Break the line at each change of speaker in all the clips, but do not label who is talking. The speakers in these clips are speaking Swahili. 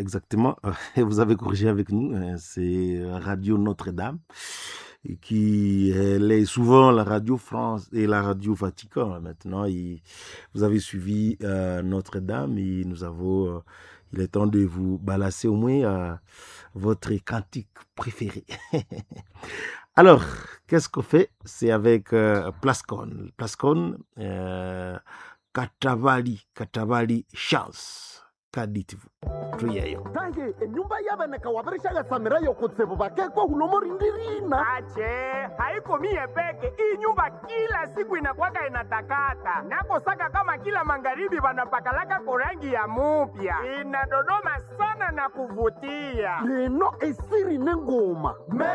exactement. Vous avez corrigé avec nous. hein, C'est Radio Notre-Dame et qui elle est souvent la radio France et la radio Vatican. Maintenant, il- vous avez suivi euh, Notre-Dame et nous avons. euh, il est temps de vous balasser au moins euh, votre cantique préféré. Alors, qu'est-ce qu'on fait C'est avec euh, Plascon. Plascon, euh, Katavali, Katavali Chance. Ka dites-vous tuyeyo
tange enyumba yaveneka wavirishagatsamirayo kutsivu vakekwa hulomorindirina
ache haiko mie peke hii nyumba kila siku inakwaka inatakata nakosaka kama kila magharibi vanapakalaka korangi ya mupya inadodoma sana na kuvutia
leno esiri nengoma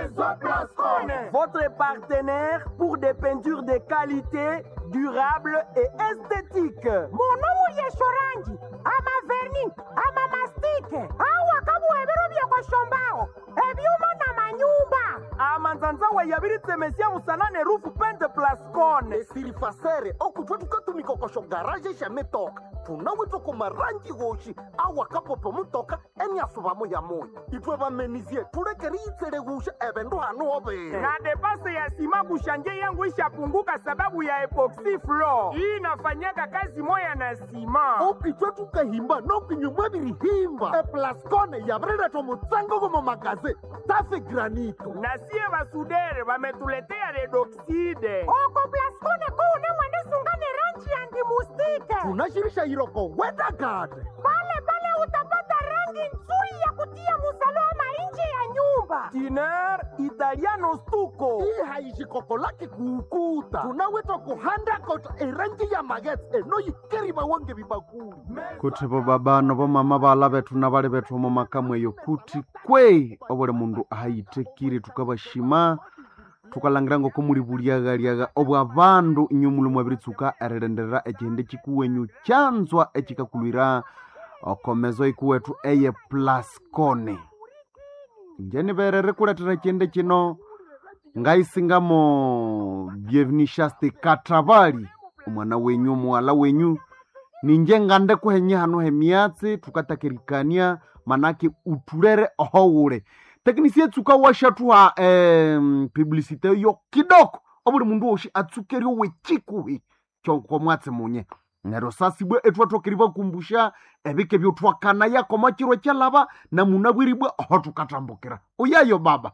votre partenaire pour des peintures de qualité durable et esthétique monomu yeshorangi ama verni ama mastike awa kabuhebero byekoshombaho ebyuma na manyumba amanzanzawa yabiritsemesia musanane rufu pente plascone
esiri fasere okutwa tukatumikokosho garaje shametoka tunawitwa kumarangi goshi awakapopo mutoka eniasuvamo ya moyo itwe vamenizie tulekeri itsele gusha evendu hanu overe
na depase ya sima kushanje yangu ishapunguka sababu ya epoxy floor hii inafanyaka kazi moya na sima
okitwe tukahimba nokinyumwa virihimba eplascone yavireletwa mutsango gomo magaze tafe granito
na sie basudere bametuletea redoxide oko plascone kuune mwenisungane rangi ya ndimustike
tunashirisha iroko wedagade
pale pale utapata rangi nzuri ya kutia musalama nje ya nyumba tiner italiano stuko
hii haishikoko lake kuukuta tunawitwa kuhanda kota erangi ya magetse enoyikeriva wange vibakuli
kuti vo babano vo mama vala vethu na vali vethu omo makamweyo kuti kwe ovole mundu ahayitekire tukavashima tukalangira ngoko muli vuliaghaliagha obwa vandu inyu muli mwaviritsuka erilenderera ecihende cikuwenyu chanzwa ecikakulwira okomezo ikuwethu eye plascone njeni vere rikuletera ecihende cino ngaisingamo byevinishaste katravali omwana wenyu omuwala wenyu ninje ngande kuhenye hano hemiatsi tukatakirikania manake utulere ohowule teknisi etsuka washathuha em, publicite yo kidoko obuli mundu woshi atsukerio wechikuhi chokomwatsi munye nero sasibwe ethuathokeri vakumbusha evike vyothwakana yakoma chirwe chalava na muna bwiribwe oho tukatambukira uyayo baba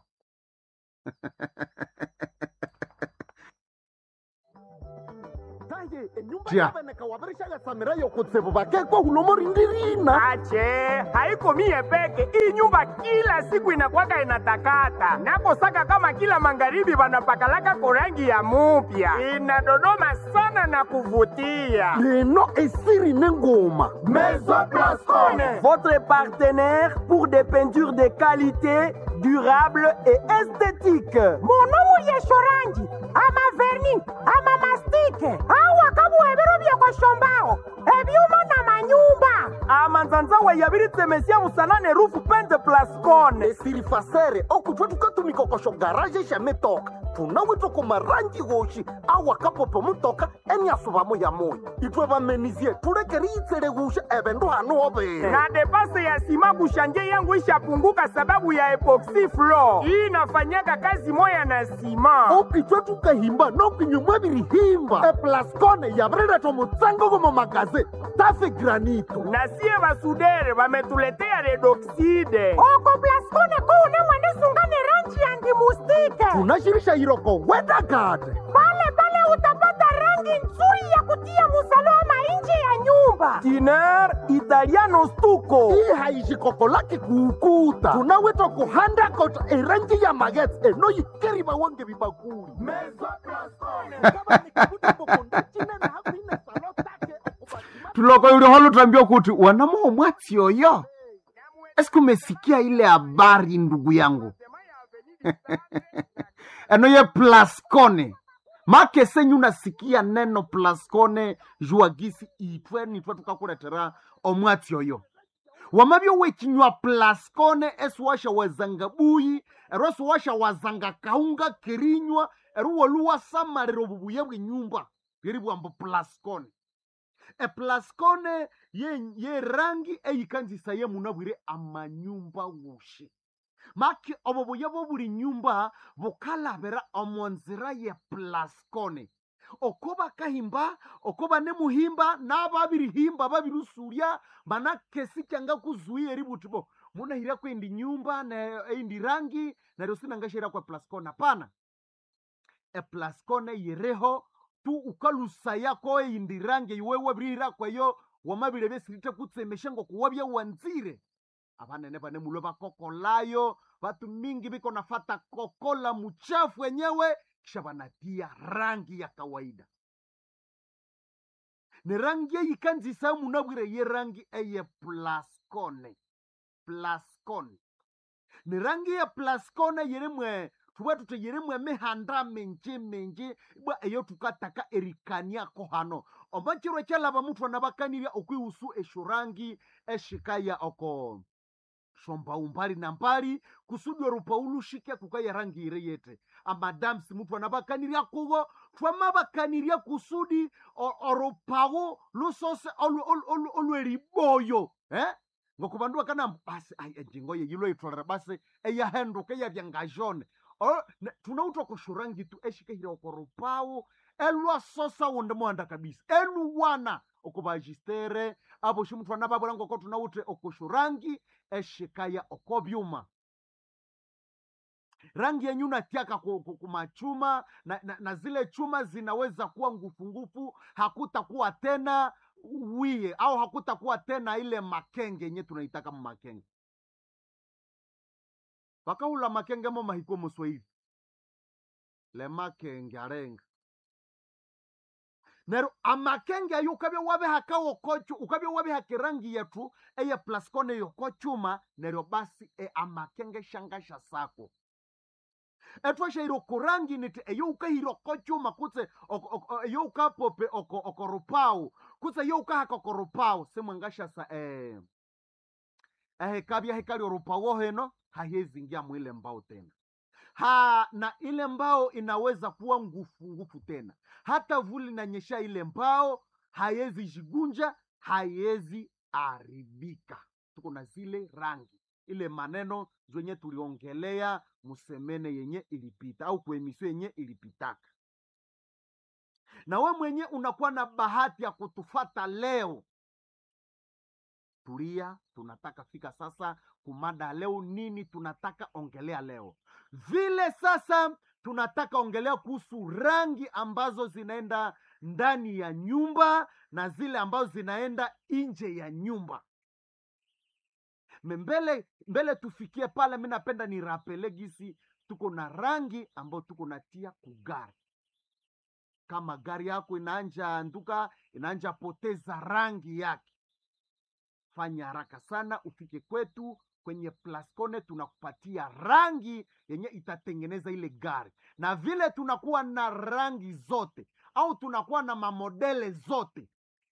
tange enyumba
Tia.
yaveneka wavirishagatsamirayo kutsivu vakekwa hulomorindirina
ache haiko mie peke hii nyumba kila siku inakwaka inatakata nakosaka kama kila magharibi vanapakalaka korangi ya mupya inadodoma sana na kuvutia
leno esiri nengoma
Votre partenaire pour des peintures de qualité, durable et esthétique. Monomu yeshorangi, ama verni, ama mastike, awa kabuhebero byekoshombaho, ebyuma na manyumba. Amanzanzawa yabiritsemesia musanane rufu pente plascone.
esiri fasere okutwa tukatumikokosho garaje shametoka tunawitwa kumarangi goshi awakapopo mutoka eniasuvamo ya moyo itwe vamenizie tulekeri itsele gusha evendu hanu overe
na depase ya sima kushanje yangu ishapunguka sababu ya epoxy floor hii inafanyaka kazi moya na sima
okitwe tukahimba nokinyumwa virihimba eplascone yavireletwa mutsango gomo magaze tafe granito
na sie basudere bametuletea redoxide oko plascone kuune mwenisungane rangi ya ndimustike
tunashirisha iroko wedagade
pale pale utapata rangi nzuri ya kutia musalama nje ya nyumba tiner italiano stuko
hii haishikoko lake kuukuta tunawitwa kuhanda kota erangi ya magetse enoyikeriva wange vibakuli
tuloko yuliho lutambia kuti wanamoho mwatsi oyo esiku umesikia ile habari ndugu yangu eno ye plascone make senyu nasikia neno plascone juagisi itwe nitwe tukakuletera omwatsi oyo wamavyo wechinywa plascone esiwasha wazanga buyi ero esiwasha wazanga kaunga kirinywa ero woluwasamalira obubuya bwenyumba bweri bwambo plascone eplaskone ye, ye rangi eyikanzisa ye munabwire amanyumba wushi maki obo buya bobuli nyumba bukalabira omonzira ye plaskone oko bakahimba oko banemuhimba n'ababirihimba babirusurya banakesi kyanga kuzuia ributi bo munahira kwendi nyumba na eindi rangi naryo sinangashira kwa plaskone hapana eplaskone yireho tu ukalusaya ko eindi rangi iwewe birihira kwayo wamabire besirite kutsemeshe ngo kuwabya wanzire abanene bane mulo bakokolayo batu mingi biko nafata kokola muchafu wenyewe kisha banatia rangi ya kawaida ne rangi eyikanzisa munabwire ye rangi eye plaskone plaskone ne rangi ya plaskone yirimwe tuba tute yirimwe mihanda minji minji bwa eyo tukataka erikaniako hano omachiro kyalaba muthu anabakanirya okwihusu esho rangi eshikaya oko shomba umbali na mbali kusudi orupaulushike kukaya rangi ire yete amadamsi muthu anabakanirya kuwo twamabakanirya kusudi o- orupawu lusose olu- olu- olu- olweriboyo eh? ngokubandu bakana basi ai enjingo ye yilo itolera basi eyahenduka eyavyangajone tunauta kushurangi tu eshikehira okorupawu elwasosa wunde muhanda kabisa eluwana okubajistere abo shimuthu anababwera ngoko tunawute okushurangi eshikaya okobyuma rangi yenyu natiaka ku- ku- kumachuma na, na, na zile chuma zinaweza kuwa ngufungufu hakutakuwa tena wie au hakutakuwa tena ile makenge yenye tunaitaka mumakenge vakahula makenge mo mahiko muswahili le makenge arenga nero amakenge ayo ukabya wabihaka wokochu ukabya wabihaka rangi yetu eye plaskone yokochuma neryo basi e amakenge shangasha sako etwashaire okurangi niti eyo ukahira okochuma kutse ok- ok- eyo ukapope oko- okorupawu kutse eyo ukahaka okorupawu simwangashasa eh, ehekabya hekali orupawu heno hahezingia mwile mbao tena ha na ile mbao inaweza kuwa ngufu ngufu tena hata vuli nanyesha ile mbao haiwezi jigunja haiwezi aribika tuko na zile rangi ile maneno zenye tuliongelea musemene yenye ilipita au kuemisio yenye ilipitaka na we mwenye unakuwa na bahati ya kutufata leo tulia tunataka fika sasa kumada leo nini tunataka ongelea leo vile sasa tunataka ongelea kuhusu rangi ambazo zinaenda ndani ya nyumba na zile ambazo zinaenda nje ya nyumba Me mbele mbele tufikie pale mi napenda ni rapele gisi tuko na rangi ambayo tuko natia kugari kama gari yako inaanja anduka inaanja poteza rangi yake fanya haraka sana ufike kwetu kwenye plascone tunakupatia rangi yenye itatengeneza ile gari na vile tunakuwa na rangi zote au tunakuwa na mamodele zote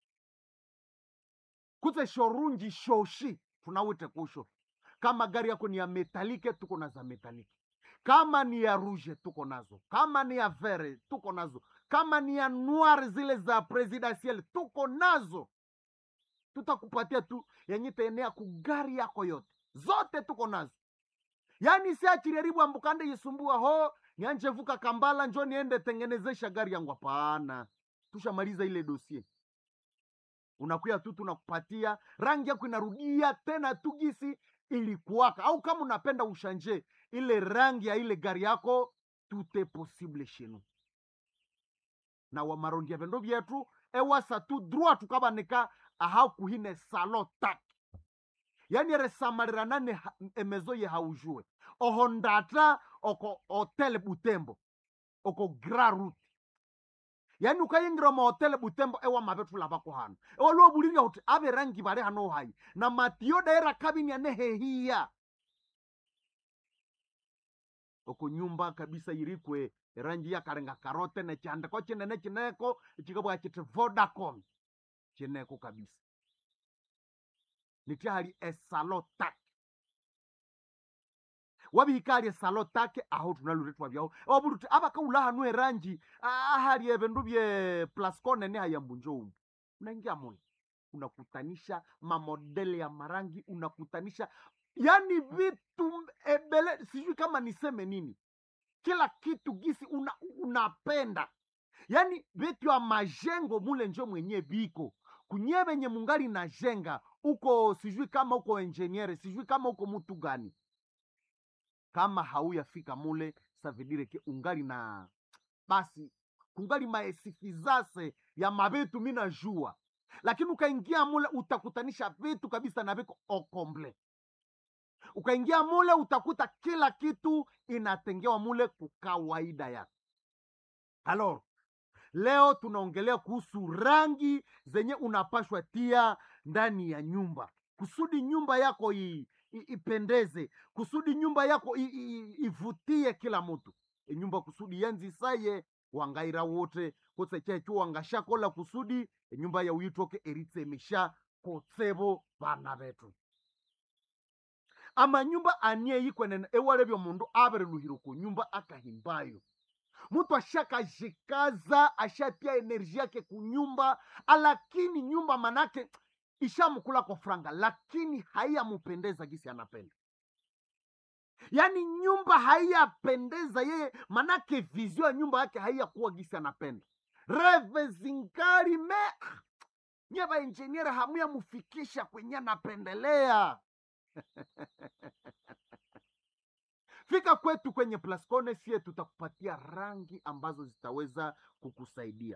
kutse shorunji shoshi tunawite kusho kama gari yako ni ya metalike tuko na za metalike kama ni ya ruje tuko nazo kama ni ya vere tuko nazo kama ni ya noir zile za presidentiel tuko nazo tutakupatia tu yenye taenea kugari yako yote zote tuko nazo yaani siachiriaribu ambukande yisumbua ho nianje vuka kambala njo niende tengenezesha gari yangu hapana tushamaliza ile dosie unakuya tu tunakupatia rangi yako inarudia tena tu gisi ilikuwaka au kama unapenda ushanje ile rangi ya ile gari yako tute possible shenu na wamarondia vendo vyetu ewasa tu droit tukabanika ahau kuhine salo taki yani eresamaliranane ha- emezo ye haujue oho ndata oko hotel butembo oko gra route yani ukayingira mahotele butembo ewa mavetula vako hano ewaliwo buliria kuti ave rangi vali hano hayi na matiyo daira kabini ane hehiya oko nyumba kabisa yirikwe rangi yakalenga karote nechandiko chinene chineko chikabwa chiti vodacom chineko kabisa nitihali esalo take wabihikali esalo take aho tunaluretwa vyaho wabuluti abakaula hanu erangi ahali evindu bye plascone ni hayambunjo umu unaingia mule unakutanisha mamodele ya marangi unakutanisha yani vitu ebele sijui kama niseme nini kila kitu gisi una, unapenda yani vitu ya majengo mule njo mwenye viko kunye venye mungali na jenga uko sijui kama uko enjeniere sijui kama uko mutu gani kama hauyafika mule savidireke ungali na basi kungali maesifizase ya mavitu mi najua lakini ukaingia mule utakutanisha vitu kabisa na viko okomble ukaingia mule utakuta kila kitu inatengewa mule kukawaida yake alors leo tunaongelea kuhusu rangi zenye unapashwa tia ndani ya nyumba kusudi nyumba yako i, i, ipendeze kusudi nyumba yako i, i, ivutie kila mtu e nyumba kusudi yanzisaye wangaira wote kose checho wangashakola kusudi enyumba ya uyitoke eritsemisha kotsebo bana betu amanyumba anie yikwenene ewale byo mundu abereluhire ku nyumba akahimbayo mtu ashakajikaza ashatia enerji yake kunyumba lakini nyumba manake ishamkula kwa franga lakini haiyamupendeza gisi anapenda yaani nyumba haiyapendeza yeye manake vizio ya nyumba yake haiyakuwa gisi anapenda reve zingari me nye vainjeniere hamuyamufikisha kwenye anapendelea fika kwetu kwenye plascone sie tutakupatia rangi ambazo zitaweza kukusaidia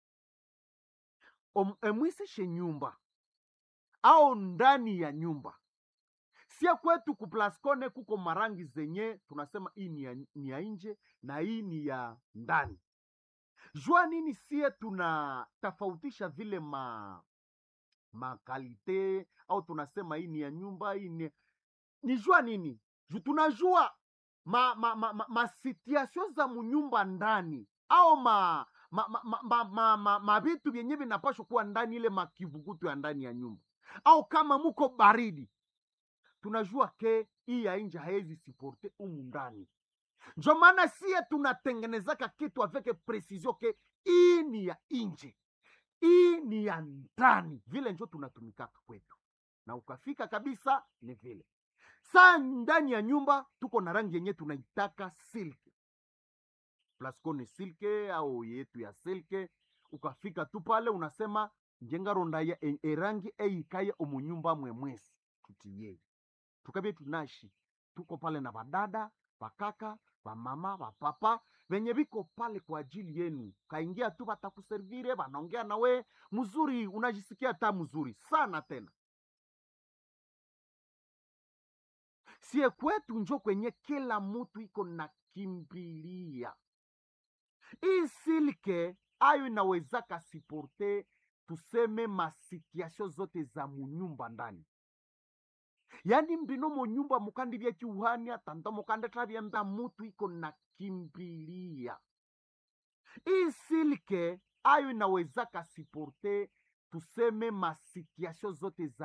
Om- emwisishe nyumba au ndani ya nyumba sie kwetu kuplascone kuko marangi zenye tunasema hii ni ya, ni ya nje na hii ni ya ndani jua nini sie tunatofautisha vile ma makalite au tunasema hii ni ya nyumba hii ni ni jua nini Ju tunajua ma, ma, ma, ma, ma situation za munyumba ndani au ma ma ma, ma, ma, ma, ma, ma vitu vyenye vinapashwa kuwa ndani ile makivukutu ya ndani ya nyumba au kama muko baridi tunajua ke hii ya nje haezi siporte umu ndani njo maana sie tunatengenezaka kitu aveke precision ke hii ni ya nje hii ni ya ndani vile njo tunatumikaka kwetu na ukafika kabisa ni vile saa ndani ya nyumba tuko na rangi yenye tunaitaka silke plasco ni silke au yetu ya silke ukafika tu pale unasema njengaronda ya e, erangi eikaye omunyumba mwemwesi tutiyei tukabie tunashi tuko pale na vadada vakaka vamama vapapa venye viko pale kwa ajili yenu kaingia tu vatakuservire vanaongea nawe mzuri unajisikia ta mzuri sana tena sie kwetu njo kwenye kila mutu iko na kimbilia hii silke ayo inawezaka siporte tuseme masituasio zote za munyumba ndani yani mbino munyumba mukandi vya chiuhani atanta mukande tavyemba mutu iko na kimbilia hii silke ayo inawezaka siporte tuseme masituasio zote za